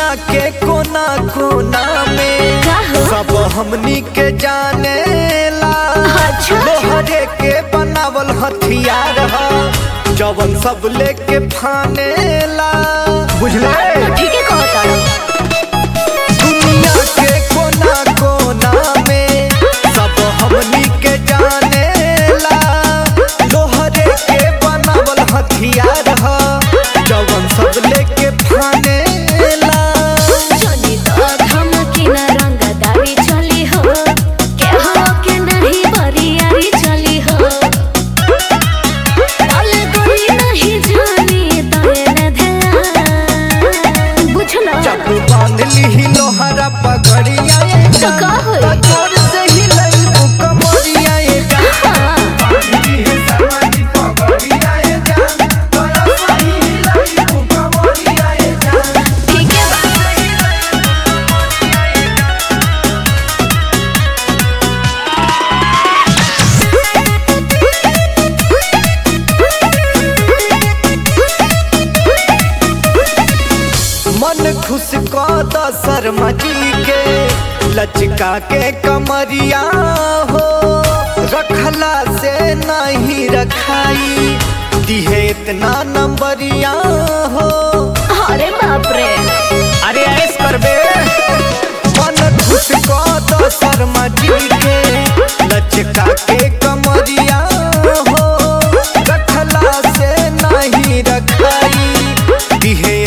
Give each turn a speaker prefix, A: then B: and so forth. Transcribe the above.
A: के कोना कोना में
B: का हो?
A: सब हमनी के जाने ला
B: अच्छा।
A: लोहरे के बनावल हथियार ह जवन सब लेके फाने ला बुझले
B: तो ठीक है कहता
A: दुनिया के कोना कोना में सब हमनी के जाने ला लोहरे के बनावल हथियार ह जवन सब लेके फाने ला
B: चली तो धमकी न रंगदारी चली हो के हो के नहीं बरियारी चली हो तल कोई नहीं जानी तने न ध्यान बुझलो
A: चाकू बांध ली लोहरा पगड़िया ये
B: तो
A: जान।
B: का होई?
A: तो जोर से ही लई कमरिया ये जान।
B: हाँ,
A: बांध ली है समाधि पगड़िया ये जान। तो ऐसा ही लई कमरिया ये जान।
B: ठीक है बा
A: मन खुश कद शर्मा जी के लचका के कमरिया हो रखला से नहीं रखाई दिहे इतना नंबरिया हो
B: अरे बाप रे
A: अरे ऐस करबे मन खुश कद शर्मा जी के लचका के कमरिया हो रखला से नहीं रखाई दिहे